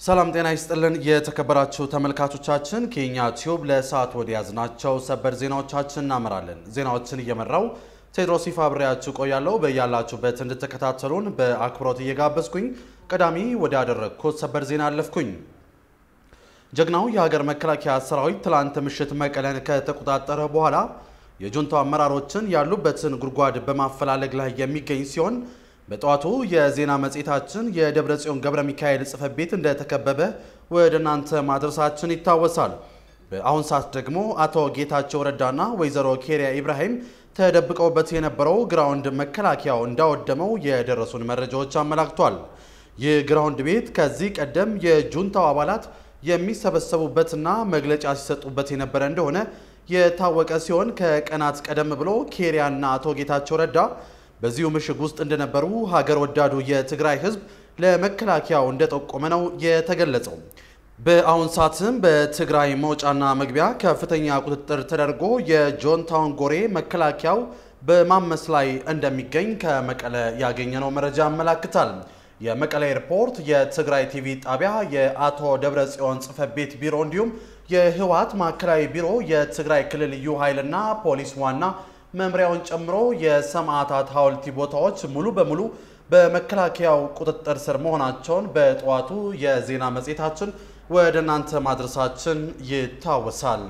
ሰላም ጤና ይስጥልን የተከበራችሁ ተመልካቾቻችን፣ ከኛ ቲዩብ ለሰዓት ወደ ያዝናቸው ሰበር ዜናዎቻችን እናመራለን። ዜናዎችን እየመራው ቴድሮስ ይፋ አብሬያችሁ ቆያለሁ። በያላችሁበት እንድትከታተሉን በአክብሮት እየጋበዝኩኝ ቀዳሚ ወደ ያደረግኩት ሰበር ዜና አለፍኩኝ። ጀግናው የሀገር መከላከያ ሰራዊት ትላንት ምሽት መቀለን ከተቆጣጠረ በኋላ የጁንታው አመራሮችን ያሉበትን ጉድጓድ በማፈላለግ ላይ የሚገኝ ሲሆን በጠዋቱ የዜና መጽሔታችን የደብረ ጽዮን ገብረ ሚካኤል ጽሕፈት ቤት እንደተከበበ ወደ እናንተ ማድረሳችን ይታወሳል። በአሁን ሰዓት ደግሞ አቶ ጌታቸው ረዳና ወይዘሮ ኬሪያ ኢብራሂም ተደብቀውበት የነበረው ግራውንድ መከላከያው እንዳወደመው የደረሱን መረጃዎች አመላክቷል። ይህ ግራውንድ ቤት ከዚህ ቀደም የጁንታው አባላት የሚሰበሰቡበትና መግለጫ ሲሰጡበት የነበረ እንደሆነ የታወቀ ሲሆን ከቀናት ቀደም ብሎ ኬሪያና አቶ ጌታቸው ረዳ በዚሁ ምሽግ ውስጥ እንደነበሩ ሀገር ወዳዱ የትግራይ ሕዝብ ለመከላከያው እንደጠቆመ ነው የተገለጸው። በአሁን ሰዓትም በትግራይ መውጫና መግቢያ ከፍተኛ ቁጥጥር ተደርጎ የጆንታውን ጎሬ መከላከያው በማመስ ላይ እንደሚገኝ ከመቀለ ያገኘነው መረጃ ያመላክታል። የመቀለ ኤርፖርት፣ የትግራይ ቲቪ ጣቢያ፣ የአቶ ደብረ ጽዮን ጽሕፈት ቤት ቢሮ እንዲሁም የህወሓት ማዕከላዊ ቢሮ፣ የትግራይ ክልል ልዩ ኃይልና ፖሊስ ዋና መምሪያውን ጨምሮ የሰማዕታት ሐውልቲ ቦታዎች ሙሉ በሙሉ በመከላከያው ቁጥጥር ስር መሆናቸውን በጠዋቱ የዜና መጽሔታችን ወደ እናንተ ማድረሳችን ይታወሳል።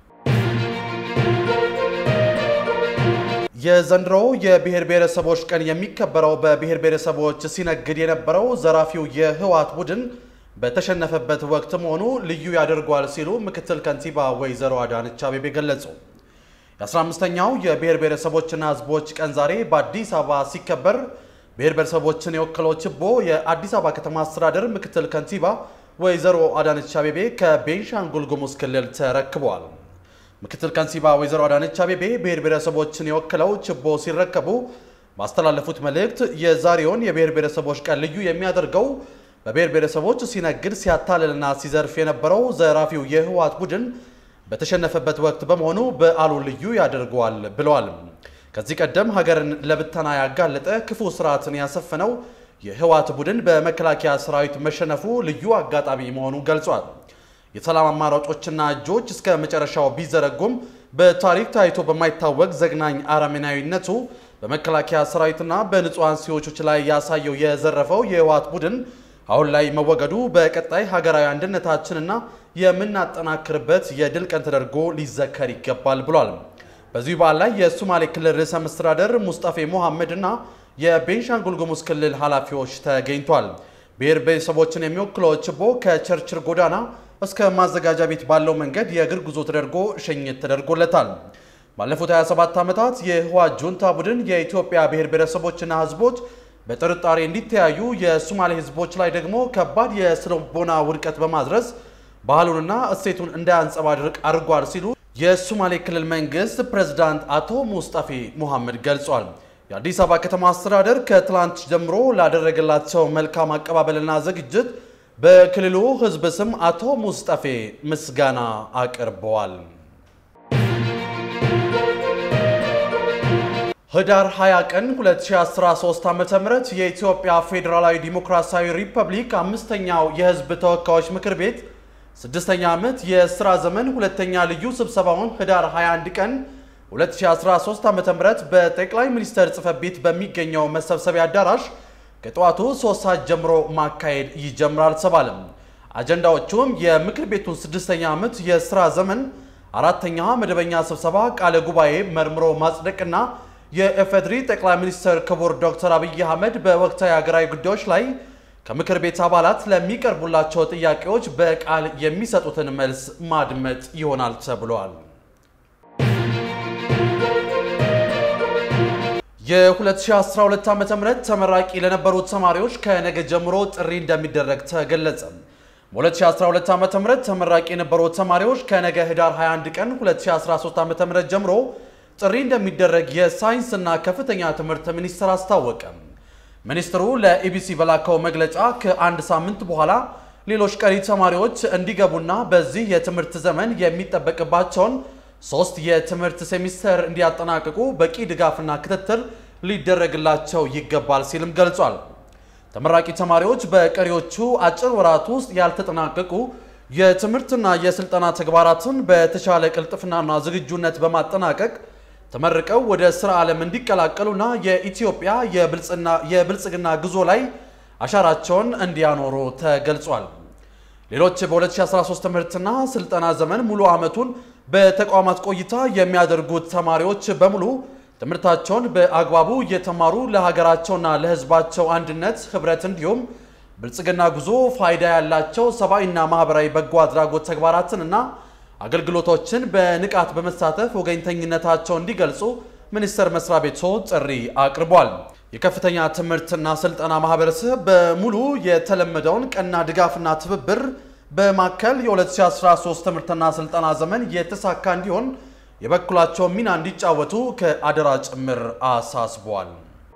የዘንድሮው የብሔር ብሔረሰቦች ቀን የሚከበረው በብሔር ብሔረሰቦች ሲነግድ የነበረው ዘራፊው የህወሓት ቡድን በተሸነፈበት ወቅት መሆኑ ልዩ ያደርገዋል ሲሉ ምክትል ከንቲባ ወይዘሮ አዳነች አቤቤ ገለጹ። የ15ኛው የብሔር ብሔረሰቦችና ህዝቦች ቀን ዛሬ በአዲስ አበባ ሲከበር ብሔር ብሔረሰቦችን የወከለው ችቦ የአዲስ አበባ ከተማ አስተዳደር ምክትል ከንቲባ ወይዘሮ አዳነች አቤቤ ከቤንሻንጉል ጉሙዝ ክልል ተረክበዋል። ምክትል ከንቲባ ወይዘሮ አዳነች አቤቤ ብሔር ብሔረሰቦችን የወከለው ችቦ ሲረከቡ ባስተላለፉት መልእክት የዛሬውን የብሔር ብሔረሰቦች ቀን ልዩ የሚያደርገው በብሔር ብሔረሰቦች ሲነግድ ሲያታልልና ሲዘርፍ የነበረው ዘራፊው የህወሓት ቡድን በተሸነፈበት ወቅት በመሆኑ በዓሉ ልዩ ያደርገዋል ብለዋል። ከዚህ ቀደም ሀገርን ለብተና ያጋለጠ ክፉ ስርዓትን ያሰፈነው የህወሓት ቡድን በመከላከያ ሰራዊት መሸነፉ ልዩ አጋጣሚ መሆኑ ገልጿል። የሰላም አማራጮችና እጆች እስከ መጨረሻው ቢዘረጉም በታሪክ ታይቶ በማይታወቅ ዘግናኝ አረመኔያዊነቱ በመከላከያ ሰራዊትና በንጹሐን ሲዎቾች ላይ ያሳየው የዘረፈው የህወሓት ቡድን አሁን ላይ መወገዱ በቀጣይ ሀገራዊ አንድነታችንና የምናጠናክርበት የድል ቀን ተደርጎ ሊዘከር ይገባል ብሏል። በዚሁ በዓል ላይ የሶማሌ ክልል ርዕሰ መስተዳደር ሙስጠፌ ሞሐመድ እና የቤንሻንጉል ጉሙዝ ክልል ኃላፊዎች ተገኝቷል። ብሔር ብሔረሰቦችን የሚወክለው ችቦ ከቸርችል ጎዳና እስከ ማዘጋጃ ቤት ባለው መንገድ የእግር ጉዞ ተደርጎ ሽኝት ተደርጎለታል። ባለፉት 27 ዓመታት የህወሓት ጁንታ ቡድን የኢትዮጵያ ብሔር ብሔረሰቦችና ህዝቦች በጥርጣሬ እንዲተያዩ የሶማሌ ህዝቦች ላይ ደግሞ ከባድ የስነልቦና ውድቀት በማድረስ ባህሉንና እሴቱን እንዳያንጸባርቅ አድርጓል ሲሉ የሶማሌ ክልል መንግስት ፕሬዝዳንት አቶ ሙስጠፌ ሙሐመድ ገልጿል። የአዲስ አበባ ከተማ አስተዳደር ከትላንት ጀምሮ ላደረገላቸው መልካም አቀባበልና ዝግጅት በክልሉ ህዝብ ስም አቶ ሙስጠፌ ምስጋና አቅርበዋል። ህዳር 20 ቀን 2013 ዓ.ም የኢትዮጵያ ፌዴራላዊ ዲሞክራሲያዊ ሪፐብሊክ አምስተኛው የህዝብ ተወካዮች ምክር ቤት ስድስተኛ ዓመት የሥራ ዘመን ሁለተኛ ልዩ ስብሰባውን ህዳር 21 ቀን 2013 ዓ.ም በጠቅላይ ሚኒስትር ጽሕፈት ቤት በሚገኘው መሰብሰቢያ አዳራሽ ከጠዋቱ 3 ሰዓት ጀምሮ ማካሄድ ይጀምራል ተባለም። አጀንዳዎቹም የምክር ቤቱን ስድስተኛ ዓመት የሥራ ዘመን አራተኛ መደበኛ ስብሰባ ቃለ ጉባኤ መርምሮ ማጽደቅና የኢፌዴሪ ጠቅላይ ሚኒስትር ክቡር ዶክተር አብይ አህመድ በወቅታዊ ሀገራዊ ጉዳዮች ላይ ከምክር ቤት አባላት ለሚቀርቡላቸው ጥያቄዎች በቃል የሚሰጡትን መልስ ማድመጥ ይሆናል ተብሏል። የ2012 ዓ.ም ተመራቂ ለነበሩት ተማሪዎች ከነገ ጀምሮ ጥሪ እንደሚደረግ ተገለጸ። በ2012 ዓ.ም ተመራቂ የነበሩት ተማሪዎች ከነገ ህዳር 21 ቀን 2013 ዓ.ም ጀምሮ ጥሪ እንደሚደረግ የሳይንስና ከፍተኛ ትምህርት ሚኒስቴር አስታወቀ። ሚኒስትሩ ለኢቢሲ በላከው መግለጫ ከአንድ ሳምንት በኋላ ሌሎች ቀሪ ተማሪዎች እንዲገቡና በዚህ የትምህርት ዘመን የሚጠበቅባቸውን ሶስት የትምህርት ሴሚስተር እንዲያጠናቅቁ በቂ ድጋፍና ክትትል ሊደረግላቸው ይገባል ሲልም ገልጿል። ተመራቂ ተማሪዎች በቀሪዎቹ አጭር ወራት ውስጥ ያልተጠናቀቁ የትምህርትና የስልጠና ተግባራትን በተሻለ ቅልጥፍናና ዝግጁነት በማጠናቀቅ ተመርቀው ወደ ስራ ዓለም እንዲቀላቀሉና የኢትዮጵያ የብልጽግና ጉዞ ላይ አሻራቸውን እንዲያኖሩ ተገልጿል። ሌሎች በ2013 ትምህርትና ስልጠና ዘመን ሙሉ ዓመቱን በተቋማት ቆይታ የሚያደርጉት ተማሪዎች በሙሉ ትምህርታቸውን በአግባቡ እየተማሩ ለሀገራቸውና ለሕዝባቸው አንድነት፣ ህብረት እንዲሁም ብልጽግና ጉዞ ፋይዳ ያላቸው ሰብአዊና ማህበራዊ በጎ አድራጎት ተግባራትንና አገልግሎቶችን በንቃት በመሳተፍ ወገኝተኝነታቸው እንዲገልጹ ሚኒስቴር መስሪያ ቤቱ ጥሪ አቅርቧል። የከፍተኛ ትምህርትና ስልጠና ማህበረሰብ በሙሉ የተለመደውን ቀና ድጋፍና ትብብር በማከል የ2013 ትምህርትና ስልጠና ዘመን የተሳካ እንዲሆን የበኩላቸውን ሚና እንዲጫወቱ ከአደራ ጭምር አሳስቧል።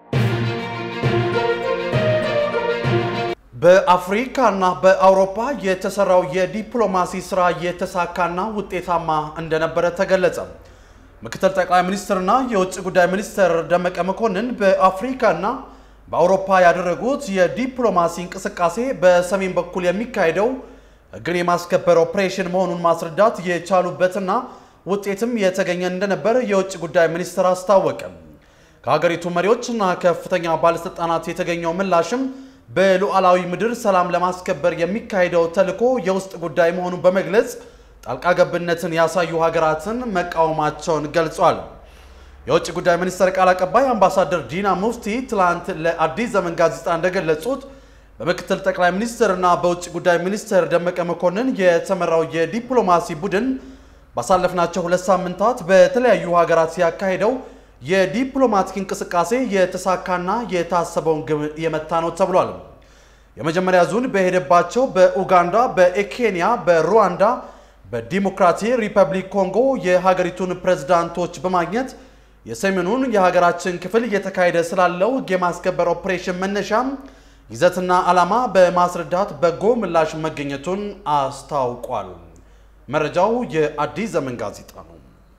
በአፍሪካና በአውሮፓ የተሰራው የዲፕሎማሲ ስራ የተሳካና ውጤታማ እንደነበረ ተገለጸ። ምክትል ጠቅላይ ሚኒስትርና የውጭ ጉዳይ ሚኒስትር ደመቀ መኮንን በአፍሪካና በአውሮፓ ያደረጉት የዲፕሎማሲ እንቅስቃሴ በሰሜን በኩል የሚካሄደው ሕግን የማስከበር ኦፕሬሽን መሆኑን ማስረዳት የቻሉበትና ውጤትም የተገኘ እንደነበር የውጭ ጉዳይ ሚኒስትር አስታወቀ። ከሀገሪቱ መሪዎችና ከፍተኛ ባለስልጣናት የተገኘው ምላሽም በሉዓላዊ ምድር ሰላም ለማስከበር የሚካሄደው ተልዕኮ የውስጥ ጉዳይ መሆኑን በመግለጽ ጣልቃ ገብነትን ያሳዩ ሀገራትን መቃወማቸውን ገልጿል። የውጭ ጉዳይ ሚኒስቴር ቃል አቀባይ አምባሳደር ዲና ሙፍቲ ትላንት ለአዲስ ዘመን ጋዜጣ እንደገለጹት በምክትል ጠቅላይ ሚኒስትርና በውጭ ጉዳይ ሚኒስትር ደመቀ መኮንን የተመራው የዲፕሎማሲ ቡድን ባሳለፍናቸው ሁለት ሳምንታት በተለያዩ ሀገራት ሲያካሄደው የዲፕሎማቲክ እንቅስቃሴ የተሳካና የታሰበውን ግብ የመታ ነው ተብሏል። የመጀመሪያ ዙን በሄደባቸው በኡጋንዳ፣ በኬንያ፣ በሩዋንዳ፣ በዲሞክራቲክ ሪፐብሊክ ኮንጎ የሀገሪቱን ፕሬዝዳንቶች በማግኘት የሰሜኑን የሀገራችን ክፍል እየተካሄደ ስላለው ሕግ የማስከበር ኦፕሬሽን መነሻም ይዘትና ዓላማ በማስረዳት በጎ ምላሽ መገኘቱን አስታውቋል። መረጃው የአዲስ ዘመን ጋዜጣ ነው።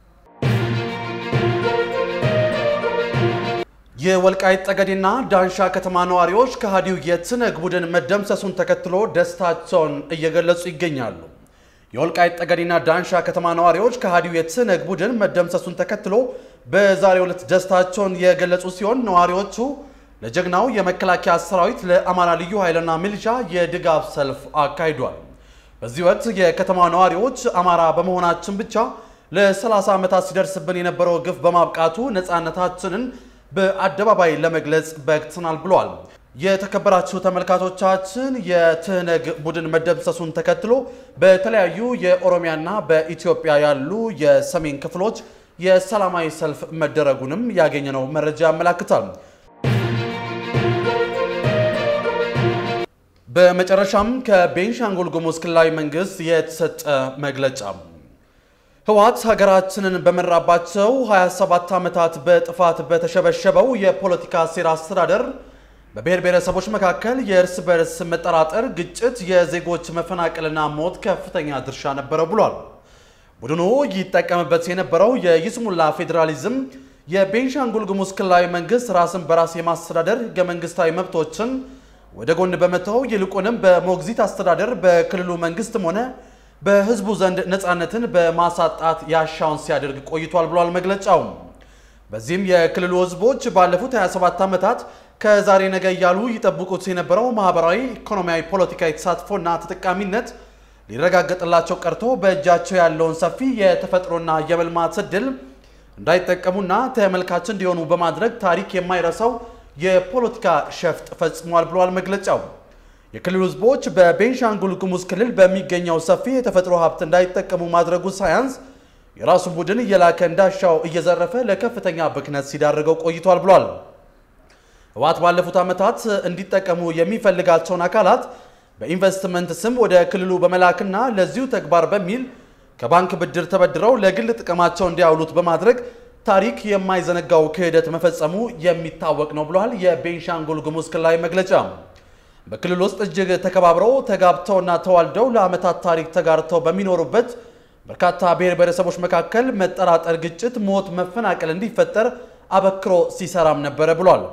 የወልቃይት ጠገዴና ዳንሻ ከተማ ነዋሪዎች ከሃዲው የትነግ ቡድን መደምሰሱን ተከትሎ ደስታቸውን እየገለጹ ይገኛሉ። የወልቃይት ጠገዴና ዳንሻ ከተማ ነዋሪዎች ከሃዲው የትነግ ቡድን መደምሰሱን ተከትሎ በዛሬው ዕለት ደስታቸውን የገለጹ ሲሆን ነዋሪዎቹ ለጀግናው የመከላከያ ሰራዊት ለአማራ ልዩ ኃይልና ሚሊሻ የድጋፍ ሰልፍ አካሂዷል። በዚህ ወቅት የከተማ ነዋሪዎች አማራ በመሆናችን ብቻ ለ30 ዓመታት ሲደርስብን የነበረው ግፍ በማብቃቱ ነፃነታችንን በአደባባይ ለመግለጽ በቅተናል ብለዋል። የተከበራችሁ ተመልካቾቻችን የትህነግ ቡድን መደምሰሱን ተከትሎ በተለያዩ የኦሮሚያና በኢትዮጵያ ያሉ የሰሜን ክፍሎች የሰላማዊ ሰልፍ መደረጉንም ያገኘነው መረጃ ያመላክታል። በመጨረሻም ከቤንሻንጉል ጉሙዝ ክልላዊ መንግስት የተሰጠ መግለጫ ህወሓት ሀገራችንን በመራባቸው 27 ዓመታት በጥፋት በተሸበሸበው የፖለቲካ ሴራ አስተዳደር በብሔር ብሔረሰቦች መካከል የእርስ በርስ መጠራጠር፣ ግጭት፣ የዜጎች መፈናቀልና ሞት ከፍተኛ ድርሻ ነበረው ብሏል። ቡድኑ ይጠቀምበት የነበረው የይስሙላ ፌዴራሊዝም የቤንሻንጉል ጉሙዝ ክልላዊ መንግስት ራስን በራስ የማስተዳደር ህገ መንግስታዊ መብቶችን ወደ ጎን በመተው ይልቁንም በሞግዚት አስተዳደር በክልሉ መንግስትም ሆነ በህዝቡ ዘንድ ነፃነትን በማሳጣት ያሻውን ሲያደርግ ቆይቷል ብሏል መግለጫው። በዚህም የክልሉ ህዝቦች ባለፉት 27 ዓመታት ከዛሬ ነገ እያሉ ይጠብቁት የነበረው ማህበራዊ፣ ኢኮኖሚያዊ፣ ፖለቲካዊ ተሳትፎና ተጠቃሚነት ሊረጋገጥላቸው ቀርቶ በእጃቸው ያለውን ሰፊ የተፈጥሮና የመልማት እድል እንዳይጠቀሙና ተመልካች እንዲሆኑ በማድረግ ታሪክ የማይረሳው የፖለቲካ ሸፍጥ ፈጽሟል ብሏል መግለጫው። የክልሉ ህዝቦች በቤንሻንጉል ጉሙዝ ክልል በሚገኘው ሰፊ የተፈጥሮ ሀብት እንዳይጠቀሙ ማድረጉ ሳያንስ የራሱ ቡድን እየላከ እንዳሻው እየዘረፈ ለከፍተኛ ብክነት ሲዳርገው ቆይቷል ብሏል። ህወሓት ባለፉት ዓመታት እንዲጠቀሙ የሚፈልጋቸውን አካላት በኢንቨስትመንት ስም ወደ ክልሉ በመላክና ለዚሁ ተግባር በሚል ከባንክ ብድር ተበድረው ለግል ጥቅማቸው እንዲያውሉት በማድረግ ታሪክ የማይዘነጋው ክህደት መፈጸሙ የሚታወቅ ነው ብሏል የቤንሻንጉል ጉሙዝ ክልላዊ መግለጫ። በክልል ውስጥ እጅግ ተከባብረው ተጋብተውና ተዋልደው ለዓመታት ታሪክ ተጋርተው በሚኖሩበት በርካታ ብሔር ብሔረሰቦች መካከል መጠራጠር፣ ግጭት፣ ሞት፣ መፈናቀል እንዲፈጠር አበክሮ ሲሰራም ነበረ ብሏል።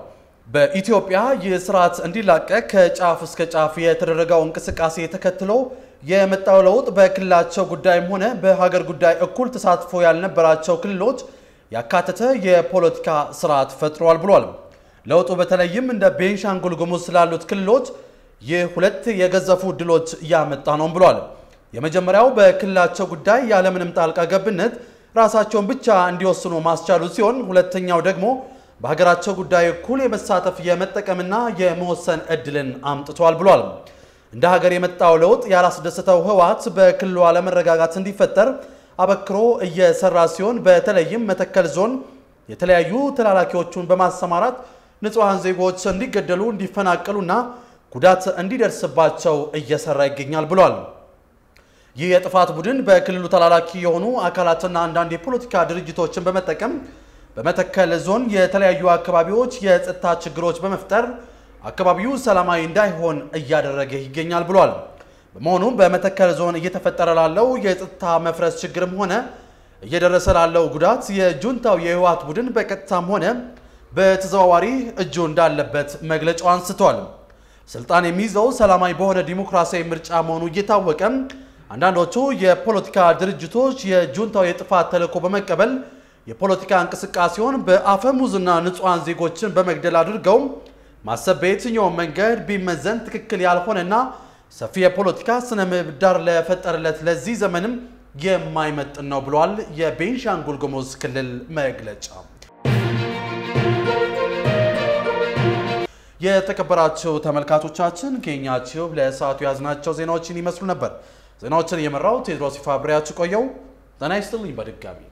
በኢትዮጵያ ይህ ስርዓት እንዲላቀቅ ከጫፍ እስከ ጫፍ የተደረገው እንቅስቃሴ ተከትሎ የመጣው ለውጥ በክልላቸው ጉዳይም ሆነ በሀገር ጉዳይ እኩል ተሳትፎ ያልነበራቸው ክልሎች ያካተተ የፖለቲካ ስርዓት ፈጥሯል ብሏል። ለውጡ በተለይም እንደ ቤንሻንጉል ጉሙዝ ስላሉት ክልሎች ይህ ሁለት የገዘፉ ድሎች እያመጣ ነው ብሏል። የመጀመሪያው በክልላቸው ጉዳይ ያለምንም ጣልቃ ገብነት ራሳቸውን ብቻ እንዲወስኑ ማስቻሉ ሲሆን ሁለተኛው ደግሞ በሀገራቸው ጉዳይ እኩል የመሳተፍ የመጠቀምና የመወሰን እድልን አምጥቷል ብሏል። እንደ ሀገር የመጣው ለውጥ ያላስደሰተው ህወሓት በክልሉ አለመረጋጋት እንዲፈጠር አበክሮ እየሰራ ሲሆን በተለይም መተከል ዞን የተለያዩ ተላላኪዎቹን በማሰማራት ንጹሐን ዜጎች እንዲገደሉ፣ እንዲፈናቀሉና ጉዳት እንዲደርስባቸው እየሰራ ይገኛል ብሏል። ይህ የጥፋት ቡድን በክልሉ ተላላኪ የሆኑ አካላትና አንዳንድ የፖለቲካ ድርጅቶችን በመጠቀም በመተከል ዞን የተለያዩ አካባቢዎች የጸጥታ ችግሮች በመፍጠር አካባቢው ሰላማዊ እንዳይሆን እያደረገ ይገኛል ብሏል። በመሆኑም በመተከል ዞን እየተፈጠረ ላለው የጸጥታ መፍረስ ችግርም ሆነ እየደረሰ ላለው ጉዳት የጁንታው የህወሓት ቡድን በቀጥታም ሆነ በተዘዋዋሪ እጁ እንዳለበት መግለጫው አንስቷል። ስልጣን የሚይዘው ሰላማዊ በሆነ ዲሞክራሲያዊ ምርጫ መሆኑ እየታወቀ አንዳንዶቹ የፖለቲካ ድርጅቶች የጁንታው የጥፋት ተልዕኮ በመቀበል የፖለቲካ እንቅስቃሴውን በአፈሙዝና ንጹሐን ዜጎችን በመግደል አድርገው ማሰብ በየትኛውም መንገድ ቢመዘን ትክክል ያልሆነና ሰፊ የፖለቲካ ስነ ምህዳር ለፈጠረለት ለዚህ ዘመንም የማይመጥን ነው ብሏል። የቤንሻንጉል ጉሙዝ ክልል መግለጫ። የተከበራችሁ ተመልካቾቻችን ከኛ ቲዩብ ለሰዓቱ የያዝናቸው ዜናዎችን ይመስሉ ነበር። ዜናዎችን እየመራው ቴዎድሮስ ይፋ አብሬያችሁ ቆየው። ጤና ይስጥልኝ በድጋሚ